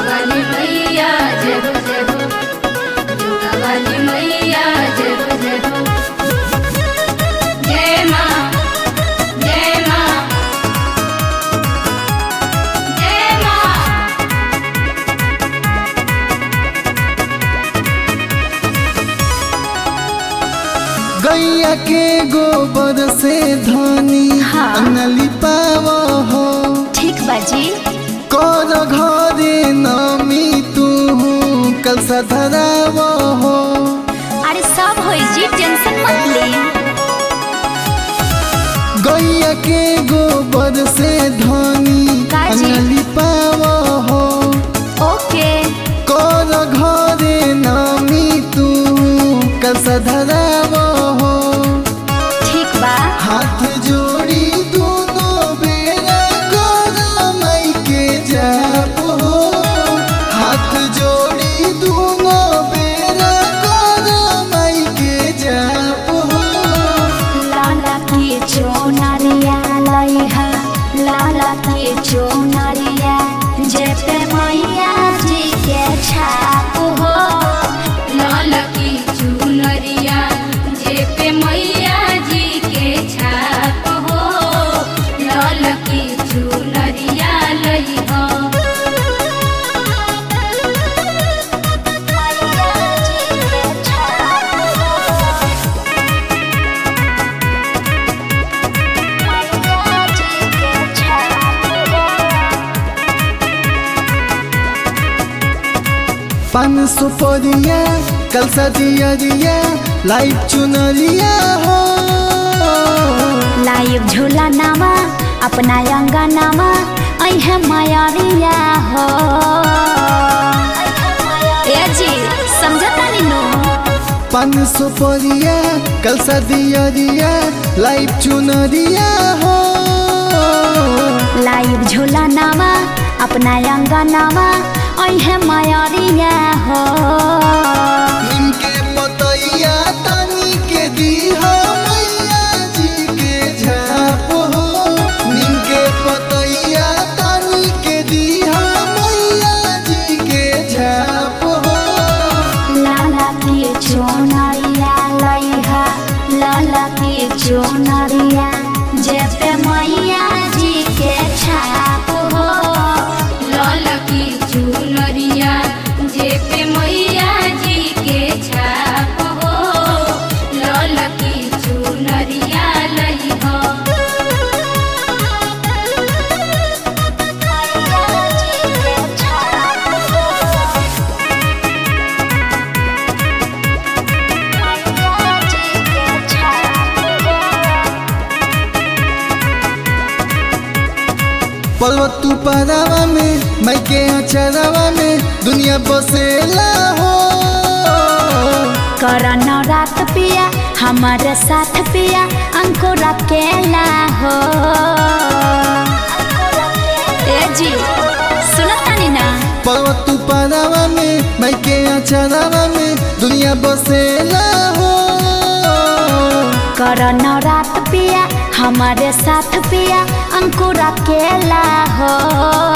वाली मैया जय हो जय हो जोगा वाली मैया जय हो जय हो जय माँ जय माँ जय माँ गैया के गोबर से धनी हाँ। अंगली पाव हो ठीक बाजी कर घरे नमी तू कल धराव हो अरे सब होई जी टेंशन मत ली गैया के गोबर से धनी काजी? अंगली पाव हो ओके कर घरे नमी तू कल धराव हो ठीक बा हाथ जोड़ी दोनों बेरा गोरा माई के जाप हो हाथ जोड़ी दोनों बेरा गोरा माई के जाप हो लाला के चोनरिया लइहा लाला के चोनरिया जे पे मैया जी के छाप हो लाल की चुनरिया जे पे मैया जी के छाप हो लाल की चुनरिया लई हो मैया जी के छाप हो मैया जी के छाप हो पान सुपरिया कल सदियरिया लाइट चुनरिया हो लाइव झूला नामा अपना अंगा नामा अहे मायारिया हो ए जी समझता नीनू पान सुपरिया कल सदियरिया लाइट चुनरिया हो लाइव झूला नामा अपना अंगा नामा अहे मायारिया हो निमके पतैया तनी के दीहा मैया जी के झाप हो निमके पतैया तनी के दीहा मैया जी के झाप हो लाला के चोनरिया लइहा लाला के चोनरिया जे पे मैया जी के छाप हो लाल की चुनरिया जे पे मैया जी के छाप हो लाल की चुनरिया लई हो मैया जी के छाप हो मैया जी के छाप हो पर्वत तू परावा में मैं के अचरावा में दुनिया बसेला हो करन रात पिया हमारे साथ पिया अंकुर अकेला हो ए जी सुनतानी ना पर्वत तू परावा में मैं के अचरावा में दुनिया बसेला हो करन रात पिया हमारे साथ पिया अंकुर अकेला हो